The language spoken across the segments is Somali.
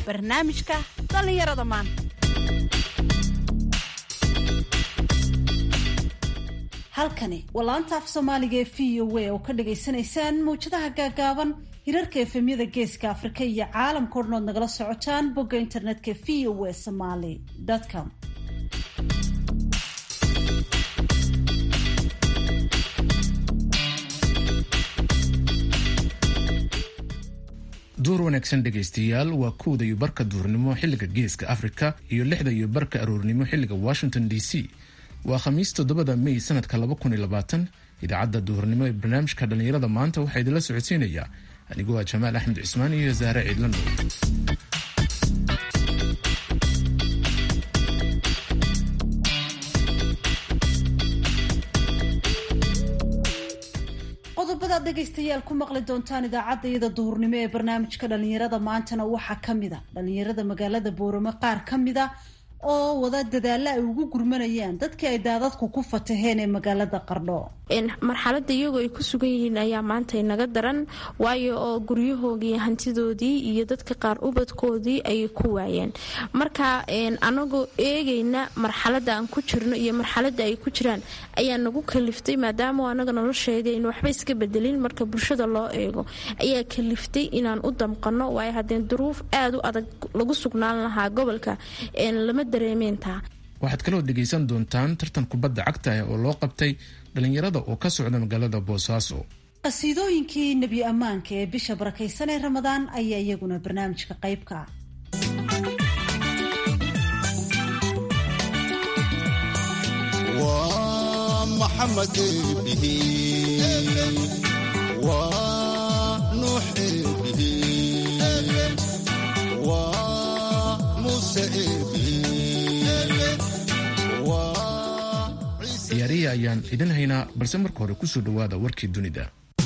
barnaamijka dhallinyarada maanta halkani waa laanta af soomaaliga ee v o a oo ka dhagaysanaysaan mawjadaha gaagaaban hirarka efemyada geeska afrika iyo caalamka o dhan ood nagala socotaan bogga internetka v o a somaly com duur wanaagsan dhegaystayaal waa kowda iyo barka duurnimo xilliga geeska afrika iyo lixda iyo barka aroornimo xilliga washington d c waa khamiis toddobada may sanadka idaacadda duhurnimo ee barnaamijka dhallinyarada maanta waxaa idinla socodsiinayaa anigoo ah jamaal axmed cismaan iyo saare ciidlano qodobadaad dhegaystayaal ku maqli doontaan idaacadda iyada duhurnimo ee barnaamijka dhallinyarada maantana waxaa ka mid a dhallinyarada magaalada booramo qaar ka mid a oo wada dadaalla ay ugu gurmanayaan dadkii ay daadadku ku fataheen ee magaalada qardho marxaladda iyagoo ay ku sugan yihiin ayaa maanta inaga daran waayo oo guryahoogii hantidoodii iyo dadka qaar ubadkoodii ayay ku waayeen marka anagoo eegayna marxaladda aan ku jirno iyo marxaladda ay ku jiraan ayaa nagu kaliftay maadaama anaga nolosheedii aynu waxba iska bedelin marka bulshada loo eego ayaa kaliftay inaan u damqano waayo haddeen duruuf aada u adag lagu sugnaan lahaa gobolka lama dareemeyntaa waxaad kaloo dhegaysan doontaan tartan kubadda cagta ah oo loo qabtay dhallinyarada oo ka socda magaalada boosaaso qasiidooyinkii nebi ammaanka ee bisha barakaysan ee ramadaan ayaa iyaguna barnaamijka qaybka ah محمد به ونوح به وموسى به ciyaarihi ayaan idin haynaa balse marka hore kusoo dhowaada warkii dunida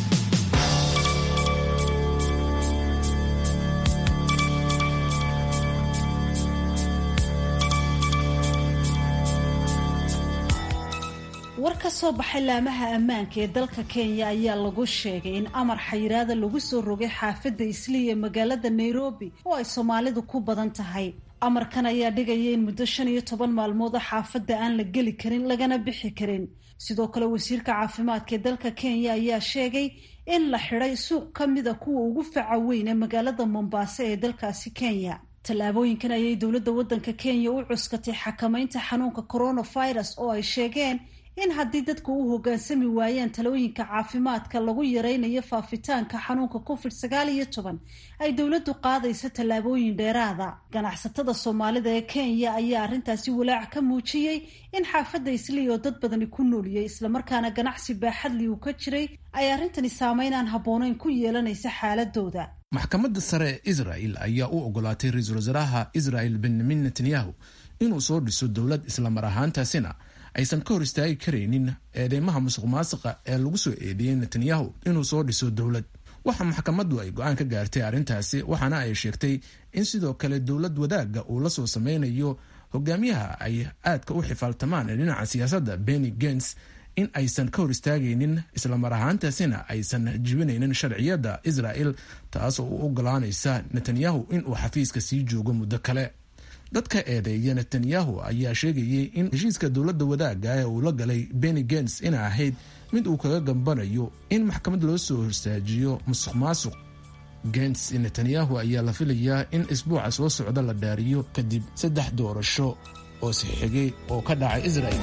war ka soo baxay laamaha ammaanka ee dalka kenya ayaa lagu sheegay in amar xayiraada lagu soo rogay xaafadda islii ee magaalada nairobi oo ay soomaalidu ku badan tahay amarkan ayaa dhigaya in muddo shan iyo toban maalmood oo xaafadda aan la geli karin lagana bixi karin sidoo kale wasiirka caafimaadka ee dalka kenya ayaa sheegay in la xidhay suuq ka mida kuwa ugu faca weyn ee magaalada mombaaso ee dalkaasi kenya tallaabooyinkan ayay dowladda waddanka kenya u cuskatay xakamaynta xanuunka coronavirus oo ay sheegeen in haddii dadku u hoggaansami waayaan talooyinka caafimaadka lagu yaraynayo faafitaanka xanuunka covid sagaal iyo toban ay dowladdu qaadayso tallaabooyin dheeraada ganacsatada soomaalida ee kenya ayaa arrintaasi walaac ka muujiyey in xaafadda islii oo dad badani ku nooliyey islamarkaana ganacsi baaxadli uu ka jiray ay arrintani saameynaan habbooneyn ku yeelanaysa xaaladooda maxkamadda sare ee israel ayaa u ogolaatay ra-iisul wasaaraha israel benyamin netanyahu inuu soo dhiso dowlad islamar ahaantaasina aysan ka hor istaagi karaynin eedeymaha musuq maasiqa ee lagu soo eedeeyey netanyahu inuu soo dhiso dowlad waxa maxkamaddu ay go-aan ka gaartay arrintaasi waxaana ay sheegtay in sidoo kale dowlad wadaagga uu la soo sameynayo hogaamiyaha ay aadka u xifaaltamaan ee dhinaca siyaasadda benny gens in aysan ka hor istaagaynin islamar ahaantaasina aysan jibinaynin sharciyadda israel taas oo u ogolaanaysa netanyahu inuu xafiiska sii joogo muddo kale dadka eedeeya netanyahu ayaa sheegayay in heshiiska dowladda wadaagga ee uu la galay benny gens inay ahayd mid uu kaga gambanayo in maxkamad loo soo horstaajiyo musuq maasuq gens netanyahu ayaa la filayaa in isbuuca soo socda la dhaariyo kadib saddex doorasho oo sixigay oo ka dhacay israel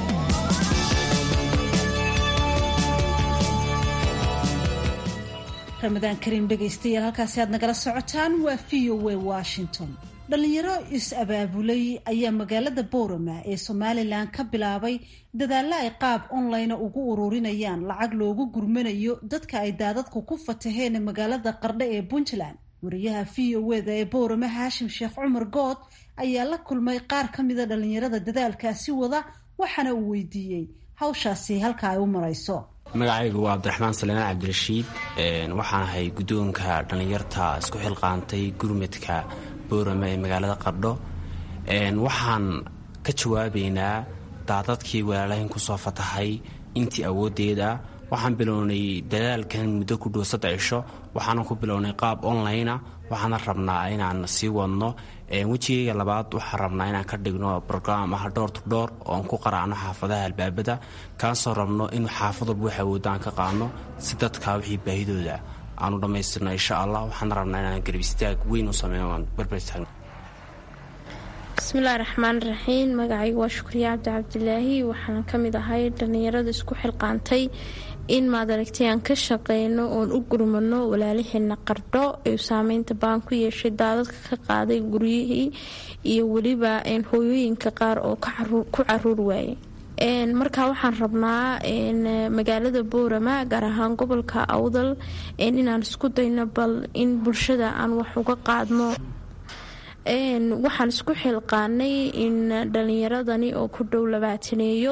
ramadaan kariim dhegaystayaal halkaasi aad nagala socotaan waa v o a washington dhalinyaro is-abaabulay ayaa magaalada boorama ee somalilan ka bilaabay dadaalla ay qaab online ugu ururinayaan lacag loogu gurmanayo dadka ay daadadku ku fataheen magaalada qardho ee puntland wariyaha v o eda ee boorama haashim sheekh cumar good ayaa la kulmay qaar ka mida dhalinyarada dadaalkaasi wada waxaana uu weydiiyey hawshaasi halka ay u marayso magacaygu waa cabdiraxmaan salaan cabdirashiid waxaan ahay guddoonka dhallinyarta isku xilqaantay gurmadka boorama ee magaalada qardho waxaan ka jawaabaynaa daadadkii walaalahin kusoo fatahay intii awooddeeda waxaan bilownay dadaalkan muddo ku dhow saddex cisho waxaana ku bilownay qaab online ah waxaana rabnaa inaan sii wadno wejigayga labaad waxaan rabnaa inaan ka dhigno brograam ah door to door oon ku qaraacno xaafadaha albaabada kaasoo rabno in xaafad walba wax awoodda aan ka qaadno si dadka wixii baahidooda aanu dhammaystirno insha allah waxaan rabnaa inaan garab istaag weyn u sameyno aan barbartaagno bismillahi raxmaan raxiim magacaygu waa shukriya cabdi cabdilaahi waxaan ka mid ahay dhallinyarada isku xilqaantay in maad aragtay aan ka shaqeyno oon u gurmano walaalaheena qardho ee saameynta baan ku yeeshay daadadka ka qaaday guryihii iyo weliba hooyooyinka qaar oo ku caruur waayay markaa waxaan rabnaa magaalada boorama gaar ahaan gobolka awdal inaan isku dayno bal in bulshada aan wax uga qaadno waxaan isku xilqaanay in dhalinyaradani oo ku dhow labaataneeyo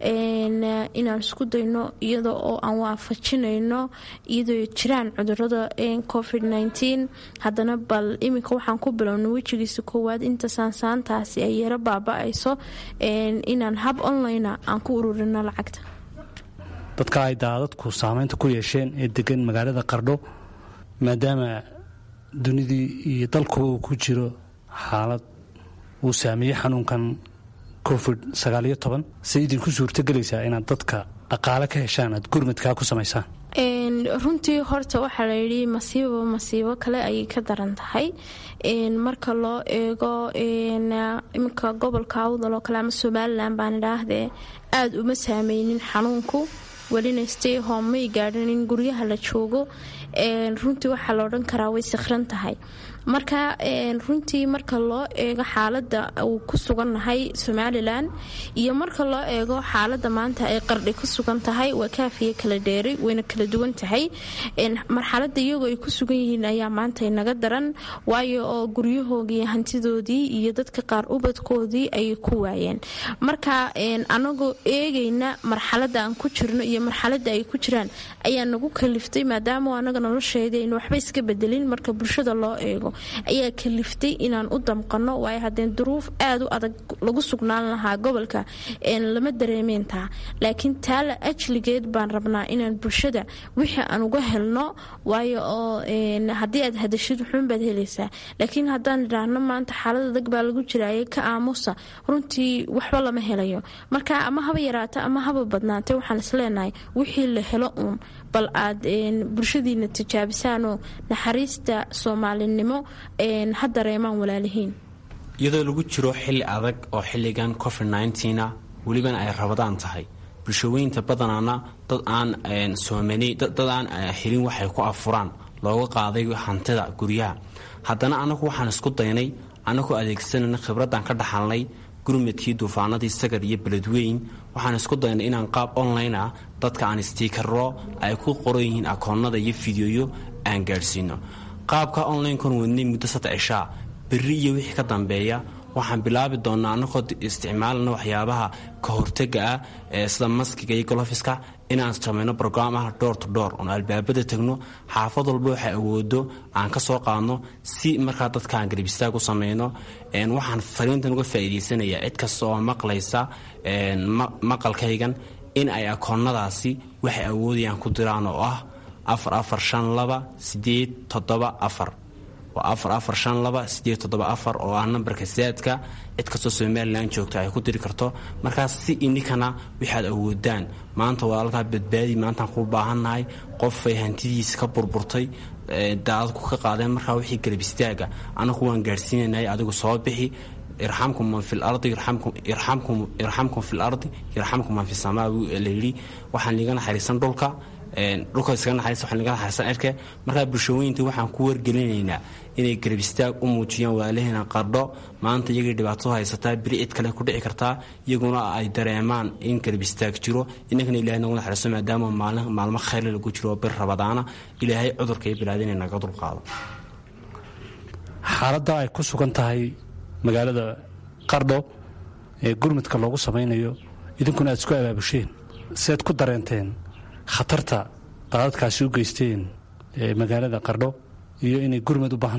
inaan isku dayno iyada oo aan waafajinayno iyadoo jiraan cudurada covid haddana bal iminka waxaan ku bilowna wejigiisa koowaad inta saansaantaasi ay yaro baaba-ayso inaan hab online aan ku ururino lacagta dadka ay daadadku saameynta ku yeesheen ee degan magaalada qardho maadaama dunidii iyo dalkuba uu ku jiro xaalad uu saameeyey xanuunkan covid sagaaliyo toban say idinku suurtogelaysaa inaad dadka dhaqaale ka heshaan aad gurmadkaa ku samaysaan runtii horta waxaa layidhi masiibo masiibo kale ayay ka daran tahay marka loo eego iminka gobolka awdal oo kale ama somalilan baan idhaahdee aada uma saameynin xanuunku welina stay home may gaadhin in guryaha la joogo runtii waxaa la odhan karaa way sikhran tahay marka runtii marka loo eego xaalada uu ku sugannahay somalilan iyo marka loo eego xaalada maanta ay qardhi ku sugan tahay waa kaafiya kala dheeray wayna kala duwan tahay marxalada iyagoo ay ku sugan yihiin ayaa maanta inaga daran waayo oo guryahoogii hantidoodii iyo dadka qaar ubadkoodii ayay ku waayeen marka anagoo eegayna marxalada aan ku jirno iyo marxalada ay ku jiraan ayaa nagu kaliftay maadaama anaga nolosheeda aynu waxba iska bedelin marka bulshada loo eego ayaa kaliftay inaan u damqano waayo haddeen duruuf aada u adag lagu sugnaan lahaa gobolka lama dareemeentaa laakiin taala ajligeed baan rabnaa inaan bulshada wixii aan uga helno waayo oo haddii aad hadashid wuxuunbaad helaysaa laakiin haddaan idhaahno maanta xaalad adag baa lagu jiraaye ka aamusa runtii waxba lama helayo marka ama haba yaraata ama haba badnaatay waxaan isleenahay wixii la helo uun bal aad bulshadiina tijaabisaanoo naxariista soomaalinimo ha dareemaan walaalihiin iyadoo lagu jiro xilli adag oo xilligan covid nneteena welibana ay rabadaan tahay bulshaweynta badanaana dad aan soomani dad aan helin waxay ku afuraan looga qaaday hantida guryaha haddana anagu waxaan isku daynay anagoo adeegsanayna khibraddan ka dhaxalnay gurmadkii duufaanadii sagar iyo beledweyn waxaan isku daynay inaan qaab online ah dadka aan stiikaro ay ku qoran yihiin akoonnada iyo fideoyo aan gaadhsiino qaabka onlinekon wadnay muddo saddex cishaa berri iyo wixii ka dambeeya waxaan bilaabi doonaa anagoo isticmaalana waxyaabaha ka hortega ah ee sida maskiga iyo golofiska inaan samayno brograam ah door to door oon albaabada tagno xaafad walba waxay awoodo aan ka soo qaadno si markaa dadkaan garbistaag u samayno waxaan fariintan uga faa'iidaysanayaa cid kasta oo maqlaysa maqalkaygan in ay akoonnadaasi waxay awoodayaan ku diraan oo ah afar afar shan laba sideed toddoba afar waa afar afar shan laba sideed toddoba afar oo ah nambarka saadka cid kastoo somalilan joogta ay ku diri karto markaas si ininkana waxaad awoodaan maanta walaalkaa badbaadi maantaan ku baahannahay qofay hantidiisa ka burburtay daadadku ka qaadeen markaa wixii garab istaaga anagu waan gaadhsiinanay adigu soo bixi irxamkum man fi lardi irxamkum fi lardi yarxamkum man fi samaa layidhi waxaan liiga naxariisan dhulka dhulka iskaga naxariista waxaan liiga naxariisan cirke markaa bulshooyinta waxaan ku wargelinaynaa inay garab istaag u muujiyaan waalaheena qardho maanta iyagay dhibaato haysataa beri cid kale ku dhici kartaa iyaguna ay dareemaan in garab istaag jiro inankana ilahay nagu naxariisto maadaama maalmo khayrle lagu jiro bir rabadaana ilaahay cudurka iyo bilaada inay naga dulqaado xaaladda ay ku sugan tahay magaalada qardho ee gurmudka loogu samaynayo idinkuna aad isku abaabusheen sead ku dareenteen khatarta daadadkaasi u geysteen magaalada qardho iyo inay gurmud u baahan tahay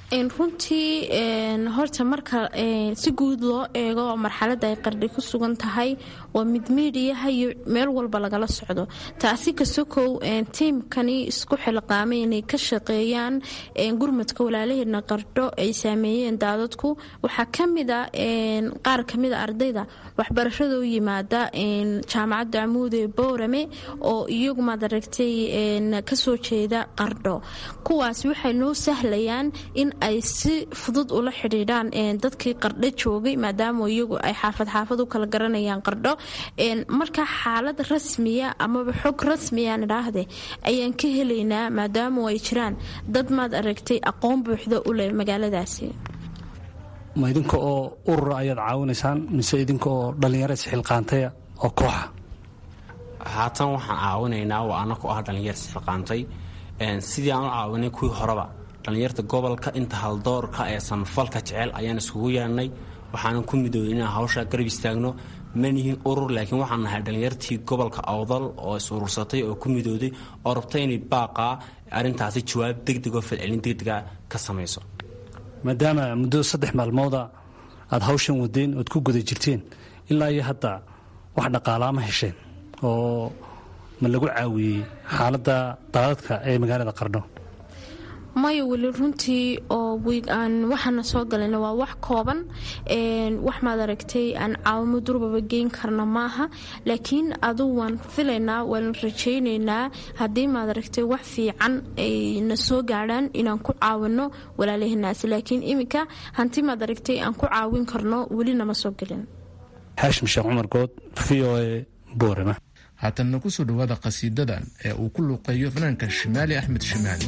runtii horta marka si guud loo eego marxalada ay qardhi ku sugan tahay waa mid miidiyaha iyo meel walba lagala socdo taasi kasokow tiimkani isku xilqaamay inay ka shaqeeyaan gurmadka walaalaheedna qardho ay saameeyeen daadadku waxaa kamida qaar kamida ardayda waxbarashada u yimaada jaamacadda amuud ee boorame oo iyagu maad aragtay kasoo jeeda qardho kuwaas waxay noo sahlayaan in ay si fudud ula xidhiidhaan dadkii qardho joogay maadaama iyagu ay xaafad xaafad u kala garanayaan qardho marka xaalad rasmiya amaba xog rasmiyaan idhaahde ayaan ka helaynaa maadaama ay jiraan dad maad aragtay aqoon buuxda u leh magaaladaasi ma idinka oo urura ayaad caawinaysaan mise idinka oo dhallinyaro isxilqaantaya oo kooxa haatan waxaan caawinaynaa waa anako ah dhallinyar isxilqaantay sidii aan u caawinay kuwii horeba dhallinyarta gobolka inta haldoorka ee samafalka jecel ayaan iskugu yeedhnay waxaanan ku midoobay inaan hawsha garab istaagno manihin urur laakiin waxaan nahay dhallinyartii gobolka awdal oo is urursatay oo ku midooday oo rabtay inay baaqaa arrintaasi jawaab degdeg oo falcelin degdega ka samayso maadaama muddo saddex maalmooda aad hawshan wadeen ood ku guda jirteen ilaa iyo hadda wax dhaqaalaama hesheen oo ma lagu caawiyey xaaladda daadadka ee magaalada qardho maya weli runtii oo aan waxaana soo galayna waa wax kooban wax maad aragtay aan caawimo durbaba geyn karna maaha laakiin aduu waan filaynaa waan rajaynaynaa haddii maad aragtay wax fiican ayna soo gaadhaan inaan ku caawino walaalahanaas laakiin iminka hanti maad aragtay aan ku caawin karno weli nama soo gelin xaashim sheekh cumar good v o e boorama haatanna ku soo dhowaada qhasiidadan ee uu ku luuqeeyo fanaanka shimaali axmed shimaali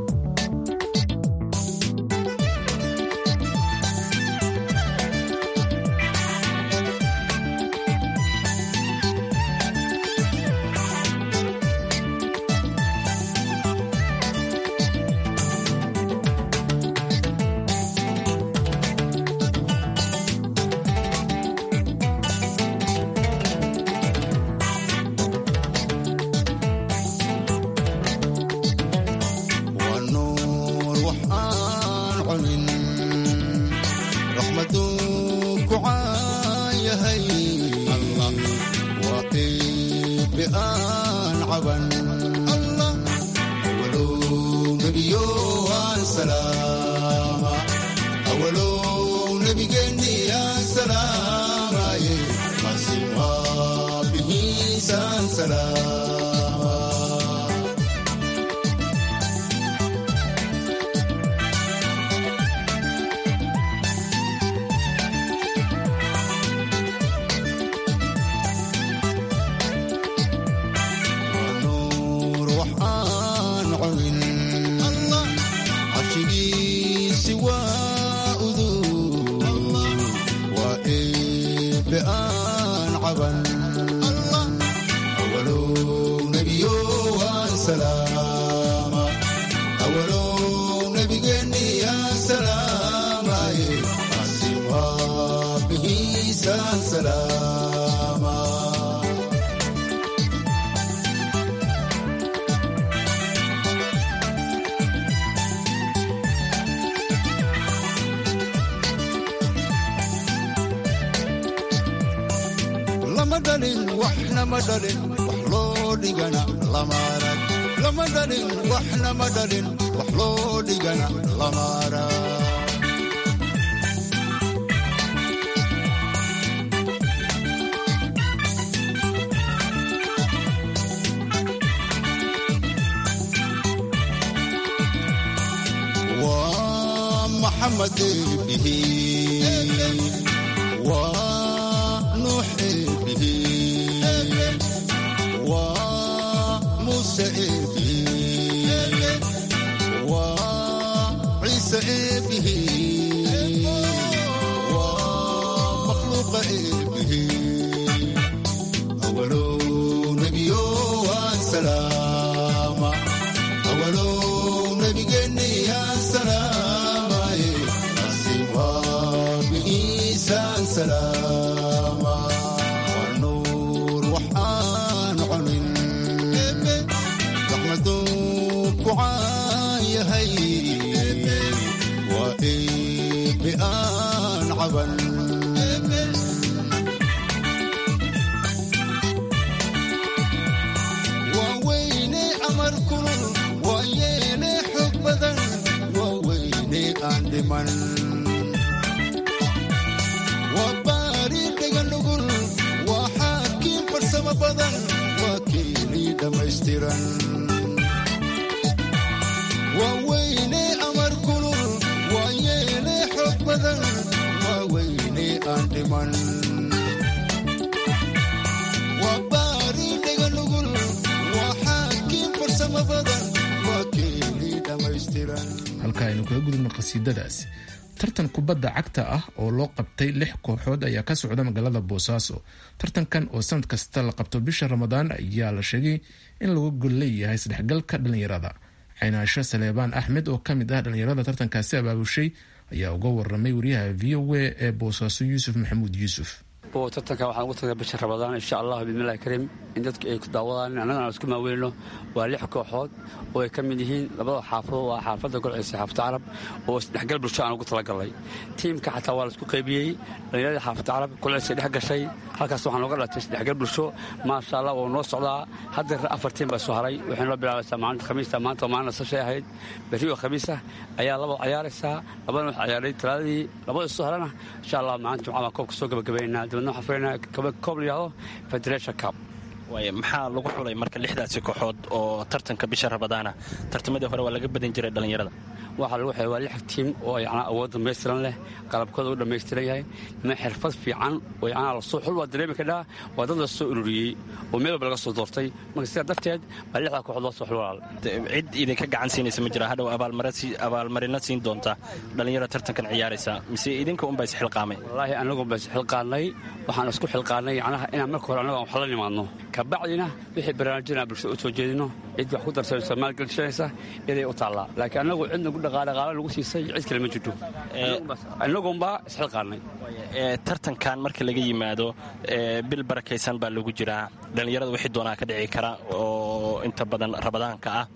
lama dhalin waxna ma dhalin wax loo dhigana lama arag lama dhalin waxna ma dhalin wax loo dhigana lama arag waa maxamed eebihi waa nuux eebihi waa muuse eebihi waa ciise eebihi waa makhluuqa eebihi awalow nebiyo waan salaama awalow nebigeenni yaan salaamaye asi waa bigiisaan salaama waa nuur waxaan cunin raxmaduu ku caan yahay waa amar kulul waa yeele xoog badan waa weyne aan dhiman waa baari dhega nugul waa xaakiin farsamo badan waa keenii dhammaystiran waa weyne amar kulul waa yeele xoog badan waa weyne aan dhiman waa baari dhega nugul waa xaakiin farsamo badan waa keenii dhammaystiran halka aynu kaga gudubno qhasiidadaas tartan kubadda cagta ah oo loo qabtay lix kooxood ayaa ka socda magaalada boosaaso tartankan oo sanad kasta la qabto bisha ramadaan ayaa la sheegay in lagu gol leeyahay isdhexgalka dhallinyarada caynaasho saleebaan axmed oo ka mid ah dhallinyarada tartankaasi abaabushay ayaa uga waramay wariyaha v o a ee boosaaso yuusuf maxamuud yuusuf tartanka waxaan ugu tagnay bisha rabadaan insha allah bismillahi kariim in dadku ay ku daawadaan annagana aan isku maaweynno waa lix kooxood oo ay ka mid yihiin labada xaafadood waa xaafadda golceysa xaafadda carab oo isdhexgal bulsho aan ugu talagalnay tiimka xataa waa la isku qaybiyey dhallinyaradii xaafadda carab golceysay dhex gashay halkaas waxaan looga dhatay isdhexgal bulsho maasha allah wuu noo socdaa hadda afar tiim baa soo haray waxay noo bilaabaysaa maalinta khamiista maanta oo maalin nasashay ahayd berri oo khamiisa ayaa laba ciyaaraysaa labadana wax ciyaaray talaadii labada soo harana insha allah maalinta jumcada baan koobka soo gabagabaynaa dabadna waxaan furaynaa koob la yihahdo federation cup waay maxaa lagu xulay marka lixdaasi kooxood oo tartanka bisha rabadaana tartamadii hore waa laga badan jiray dhallinyarada waxaa lagu xulay waa lix tiim oo yacnaa awood dhamaystiran leh qalabkooda u dhammaystiran yahay ma xirfad fiican oo yacnaa lasoo xul waa dareemi kadhaa waa dad la soo ururiyey oo meel walba laga soo doortay marka sidaa darteed baa lixdaa kooxood loo soo xul walaal cid idinka gacan siinaysa ma jira hadhow abaalmarino siin doonta dhallinyaro tartankan ciyaaraysa mise idinka unbaa isxilqaamay wallaahi anagu baa isxilqaanay waxaan isku xilqaanay yacnaha inaan marka hore annagu aan wax la nimaadno kabacdina wixii barnaamijyana bulshada u soo jeedino cid wax ku darsanaysa maalgelishanaysa iday u taallaa laakiin annagu cidna gu dhaqaadhaqaala lagu siisay cid kale ma jirto innagunbaa isxilqaanay tartankan marka laga yimaado bil barakaysan baa lagu jiraa dhallinyarada wixii doonaa ka dhici kara oo inta badan rabadaanka ah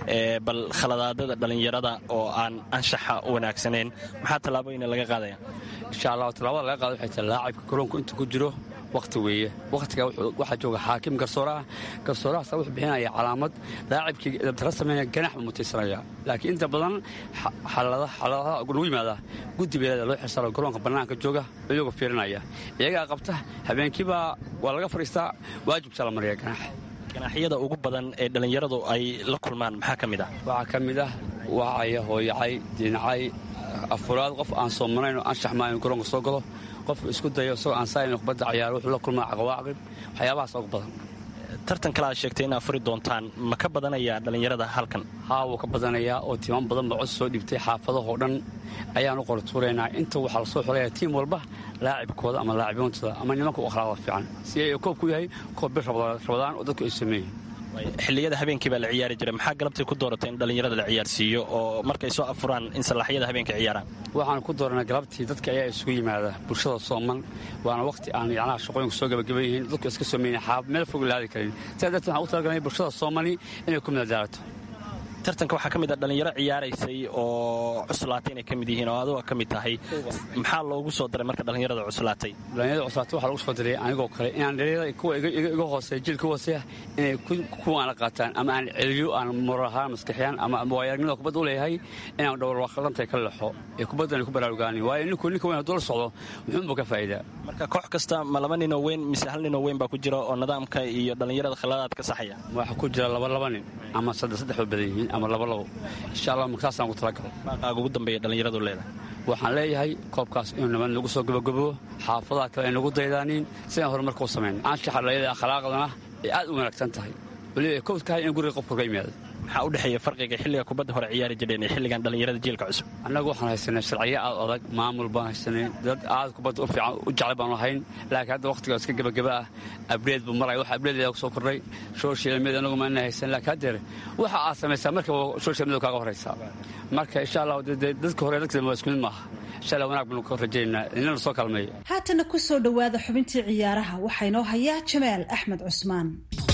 bal khaladaadada dhallinyarada oo aan anshaxa u wanaagsanayn maxaa tallaabooyina laga qaadaya insha allah tallaabada laga qaada waxay tahay laacibka garoonku inta ku jiro wakhti weeye wakhtiga waxaa jooga xaakim garsooraha garsoorahaasa wuxuu bixinaya calaamad laacibkii dabtara sameynaya ganax buu mutaysanaya laakiin inta badan xaladaha lagu yimaada guddi beelada loo xilsaaro garoonka bannaanka jooga iyagoo fiirinaya iyagaa qabta habeenkiibaa waa laga fadhiistaa waajibtaa la mariya ganax ganaaxyada ugu badan ee dhallinyaradu ay la kulmaan maxaa ka mid ah waxaa ka mid ah wacaya hooyacay diinacay afuraad qof aan soo marayn oo anshax maa inu garoonka soo galo qofku isku dayo isagoo aan saayn kubadda ciyaaro wuxuu la kulmaa caqawaaqib waxyaabahaas ugu badan tartan kale aad sheegtay inaad furi doontaan ma ka badanayaa dhallinyarada halkan haa wuu ka badanayaa oo tiiman badan baa cod soo dhiibtay xaafadahoo dhan ayaan u qortuuraynaa inta waxaa lasoo xulaya tiim walba laacibkooda ama laaciboontooda ama nimanka u akhlaaqda fiican si ay koobku yahay koob bir rabadaan oo dadku ay sameeyihin xilliyada habeenkii baa la ciyaari jiray maxaa galabtay ku dooratay in dhallinyarada la ciyaarsiiyo oo markay soo afuraan in salaaxyada habeenka ciyaaraan waxaan ku dooranay galabtii dadka ayaa isugu yimaada bulshada sooman waana wakhti aan yacnaha shaqooyinku soo gabagaban yihiin dadku iska soomayna xaab meel fog laadi karin sidaa darteed waxaan u talagalnay bulshada soomani inay ku midadaalato tartanka waxaa ka mid a dhallinyaro ciyaaraysay oo cuslaatay inay ka mid yihiin oo aduga ka mid tahay maxaa loogu soo daray marka dhallinyarada cuslaatay dhallinyarada cuslaatay waxaa lagu soo diray anigoo kale inaan dhallinyarada kuwa iga hooseeya jilka hooseeya inay kuwaana qaataan ama aan celiyo aan moral ahaan maskaxiyaan ama waayagnimada kubadda u leeyahay inaan dhowr waaqlantay ka lexo ee kubaddan ay ku baraarugaanin waayo ninku ninka weyn hadduu la socdo muxuunbuu ka faa'iidaa marka koox kasta ma laba ninoo weyn mise hal ninoo weyn baa ku jira oo nidaamka iyo dhallinyarada khiladaad ka saxaya waxaa ku jira laba laba nin ama saddex saddex oo badan yihiin ama laba labo insha allah markaasaan ugu talagalo baaqaaga ugu dambeeya dhallinyaradu leedahay waxaan leeyahay koobkaas inuu nabad nagu soo gabagabo xaafadaha kale ay nagu daydaanin sidaan horumarka u samayn anshaxa dhallinyarada akhlaaqdana ay aad u wanaagsan tahay weliba ay kow tahay in guriga qofku ka yimaado maxaa u dhexeeya farqiga xilliga kubadda hore ciyaari jireen iyo xilligan dhallinyarada jiilka cusub annagu waxaan haysanay sharciyo aad adag maamul baan haysanay dad aad kubadda u fiican u jecel baanu ahayn laakiin hadda wakhtiga iska gebagaba ah abreed buu maraya wax abreed ku soo kordhay social media anagu maana haysan laakiin haddeer waxa aad samaysaa markaba social media kaaga horaysaa marka insha allah dadka hore dadka waa isku mid maaha insha allah wanaag baanu ka rajaynaynaa inana soo kalmeeyo haatana ku soo dhowaada xubintii ciyaaraha waxaa inoo hayaa jamaal axmed cusmaan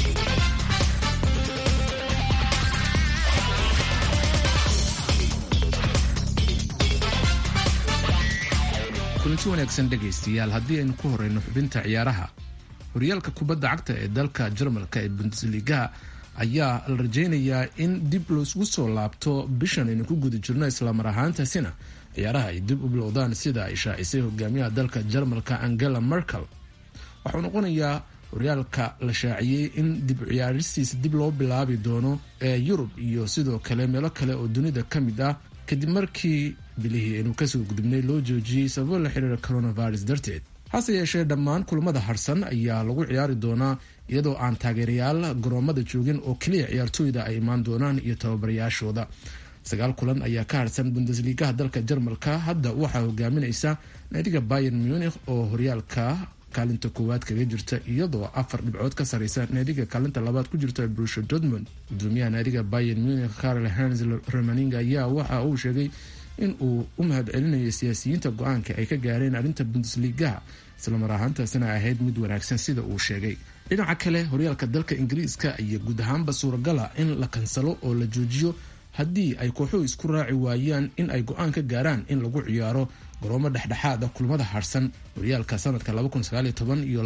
kulanti wanaagsan dhegaystayaal haddii aynu ku horeyno xubinta ciyaaraha horyaalka kubadda cagta ee dalka jarmalka ee bundesligaha ayaa la rajaynayaa in dib laisgu soo laabto bishan aynu ku guda jirno islamar ahaantaasina ciyaaraha ay dib u bilowdaan sida ay shaacisay hogaamiyaha dalka jarmalka angela merkel waxuu noqonayaa horyaalka la shaaciyey in dib ciyaaristiisa dib loo bilaabi doono ee yurub iyo sidoo kale meelo kale oo dunida ka mid ah kadib markii bilihii aynu kasoo gudubnay loo joojiyey sababo la xiriira coronavirus darteed hase yeeshee dhammaan kulamada harsan ayaa lagu ciyaari doonaa iyadoo aan taageerayaal garoomada joogin oo keliya ciyaartooyda ay imaan doonaan iyo tababarayaashooda sagaal kulan ayaa ka harsan bundesligaha dalka jarmalka hadda waxaa hogaaminaysa naadiga bayer munich oo horyaalka kaalinta koowaad kaga jirta iyadoo afar dhibcood ka sareysa naadiga kaalinta labaad ku jirta brusha dortmund gudoomiyaha naadiga bayer munich karl hans romaning ayaa waxa uu sheegay in uu u mahad celinayo siyaasiyiinta go-aanka ay ka gaareen arrinta bundesligaha islamar ahaantaasina ahayd mid wanaagsan sida uu sheegay dhinaca kale horyaalka dalka ingiriiska iyo guud ahaanba suuragala in la kansalo oo la joojiyo haddii ay kooxuhu isku raaci waayaan in ay go-aan ka gaaraan in lagu ciyaaro garoomo dhexdhexaada kulamada harsan horyaalka sanadka iyo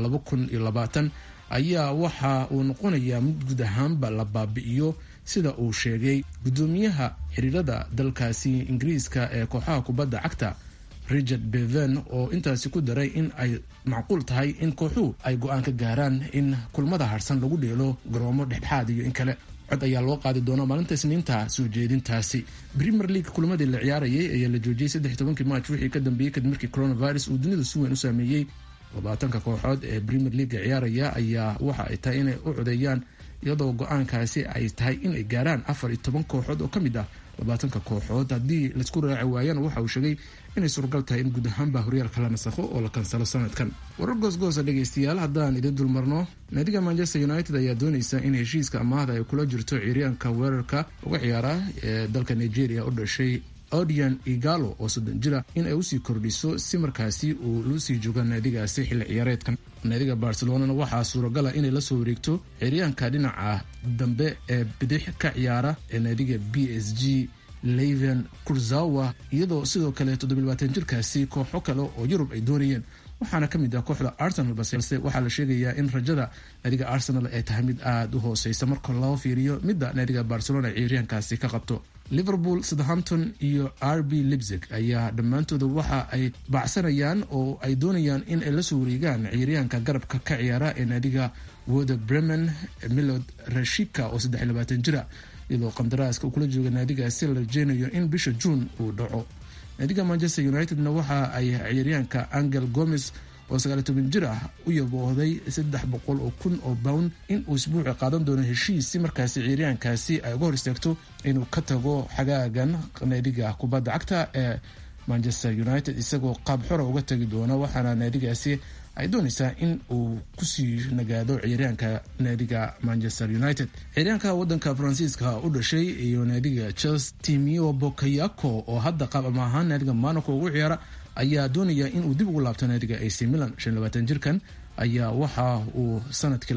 ayaa waxa uu noqonayaa mid guud ahaanba la baabi'iyo sida uu sheegay gudoomiyaha xiriirada dalkaasi ingiriiska ee kooxaha kubadda cagta richard beven oo intaasi ku daray in ay macquul tahay in kooxuhu ay go-aan ka gaaraan in kulamada harsan lagu dheelo garoomo dhexdhexaad iyo in kale cod ayaa loo qaadi doona maalinta isniinta soo jeedintaasi premier league kulamadii la ciyaarayay ayaa la joojiyey saddex tobankii march wixii ka dambeeyey kadib markii coronavirus uu dunida si weyn u saameeyey labaatanka kooxood ee premier leaga ciyaaraya ayaa waxa ay tahay inay u codeeyaan iyadoo go-aankaasi ay tahay inay gaaraan afar iyo toban kooxood oo ka mid ah labaatanka kooxood haddii laisku raaci waayana waxa uu sheegay inay suuragal tahay in guud ahaanba horyaalka la nasakho oo la kansalo sanadkan warar goosgoosa dhegaystayaal haddaan idin dulmarno naadiga manchester united ayaa doonaysa in heshiiska amaahda ay kula jirto ciiryaanka weerarka uga ciyaara ee dalka nigeria u dhashay odian igalo oo soddon jira in ay usii kordhiso si markaasi uu lusii jooga naadigaasi xilli ciyaareedkan naadiga barcelonana waxaa suuragala inay la soo wareegto ciryaanka dhinaca dambe ee bidix ka ciyaara ee naadiga b s g leven kurzawa iyadoo sidoo kale toddobaatan jirkaasi kooxo kale oo yurub ay doonayeen waxaana ka mid ah kooxda arsenal balse waxaa la sheegayaa in rajada naadiga arsenal ay tahay mid aada u hooseysa marka loo fiiriyo midda naadiga barcelona ciiryaankaasi ka qabto liverpool southampton iyo r b lipzig ayaa dhammaantooda waxa ay baacsanayaan oo ay doonayaan in ay lasoo wareegaan ciiryaanka garabka ka ciyaara ee naadiga woda bremen milod rashika oo saddex iyo labaatan jira iyadoo qandaraaska uu kula jooga naadigaasi la rajeynayo in bisha juun uu dhaco naadiga manchester unitedna waxa ay ciyaaryaanka angel gomes oo sagaaliy toban jir ah u yaboohday saddex boqol oo kun oo pound in uu isbuuci qaadan doono heshiis si markaasi ciyaaryaankaasi ay uga hor istaagto inuu ka tago xagaagan naadiga kubadda cagta ee manchester united isagoo qaab xora uga tagi doona waxaana naadigaasi ay doonaysaa in uu kusii nagaado ciyaaryaanka naadiga manchester united ciyaaryaanka wadanka faransiiska u dhashay iyo naadiga chelsea timio bokayako oo hadda qaab ama ahaan naadiga monaco ugu ciyaara ayaa doonaya inuu dib ugu laabto naadiga ac milan jirkan ayaa waxa uu sanadkii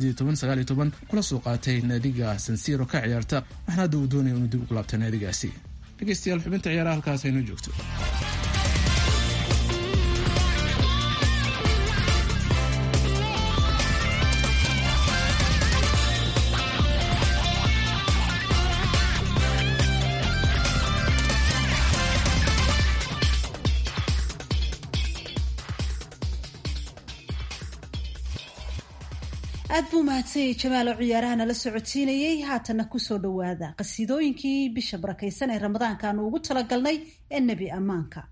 kula soo qaatay naadiga sansiro ka ciyaarta waxaana hadda uu doonaya inuu dib ugu laabto naadigaasi dhegeystayaal xubinta ciyaaraha halkaas aynoo joogto aad buu mahadsanyay jamaal oo ciyaaraha nala socodsiinayey haatanna kusoo dhowaada qasiidooyinkii bisha barakaysan ee ramadaanka aanu ugu talagalnay ee nebi ammaanka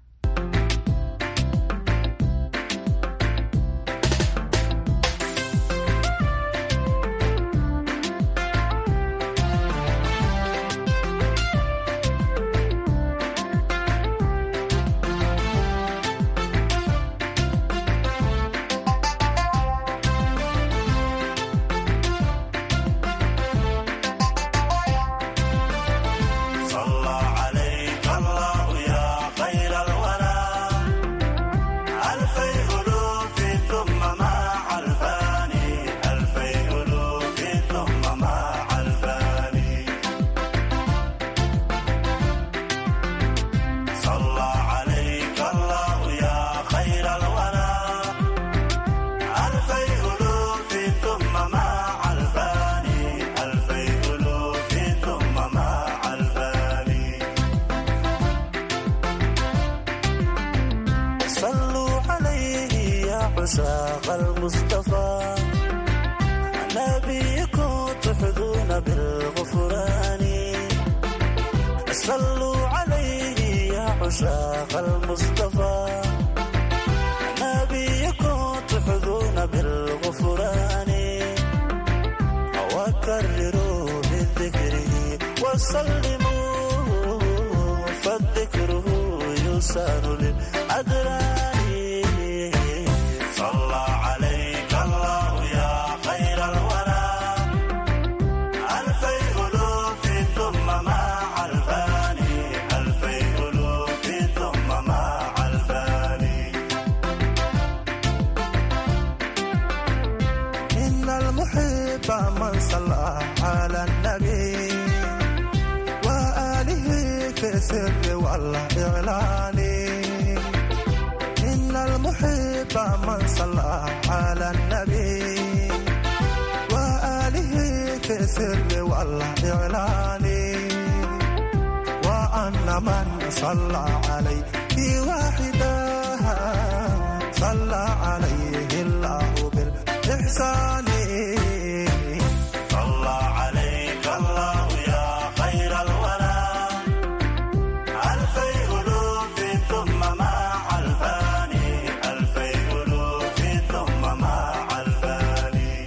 صلى عليك الله يا خير الورى عشاق المصطفى نبيكم تحظون بالغفران صلوا عليه يا عشاق المصطفى نبيكم تحظون بالغفران وكرروا بذكره وسلموا فالذكره يسار للأدران صلى عليك الله يا خير الورى ألفي ألوف ثم مع الفاني ألفي ألوف ثم مع الفاني إن المحب من صلى على النبي وآله في السر والإعلان إن المحب من صلى على النبي وآله في السر والإعلان وأن من صلى عليه واحدا صلى عليه الله بالإحسان صلى عليك الله يا خير الورى ألفي ألوف ثم مع الفاني ألفي ألوف ثم مع الفاني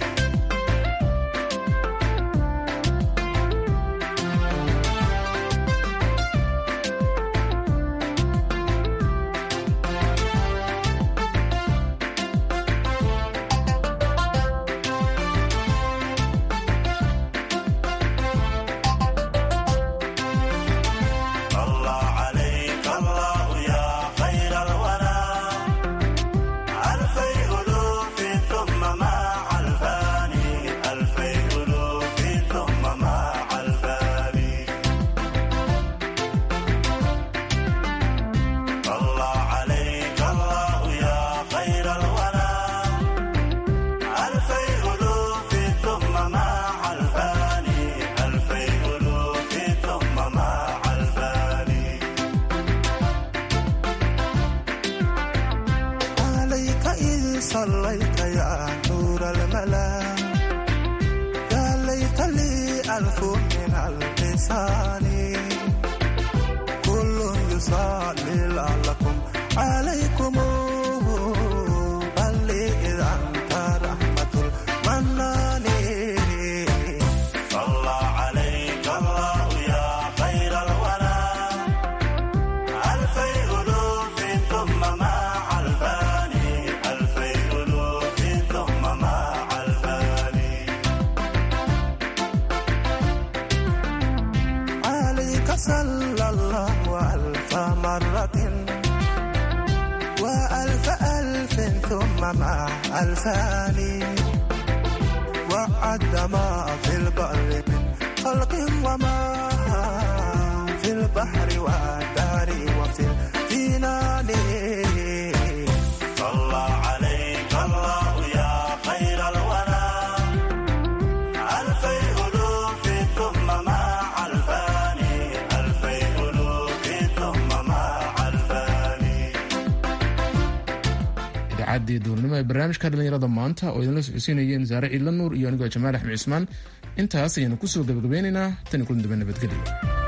صلى عليك الله يا خير الورى ألفي ألوف ثم مع الفاني ألفي ألوف ثم مع الفاني صلى عليك الله يا خير الورى ألفي ألوف ثم مع الفاني ألفي ألوف ثم مع الفاني عليك إذ صليت يا نور الملا يا ليت لي ألف من اللسان كل يصلي لعلكم عليكم بل لي إذا أنت رحمة المنان صلى عليك الله يا خير الورى ألفي ألوف ثم مع الفاني ألفي ألوف ثم مع الفاني عليك صلى الله ألف مرة وألف ألف ثم مع ألفان وعد ما في البر من خلق وما في البحر والدار وفي الجنان صلى عليك الله يا خير الورى ألفي ألوف ثم مع الفاني ألفي ألوف ثم مع الفاني idaacaddii duurnimo ee barnaamijka dhallinyarada maanta oo idinla socodsiinayeen saare ciidla nuur iyo anigoo jamaal axmed cismaan intaas ayaanu kusoo gabagabeynaynaa tani kulan dambe nabadgelyo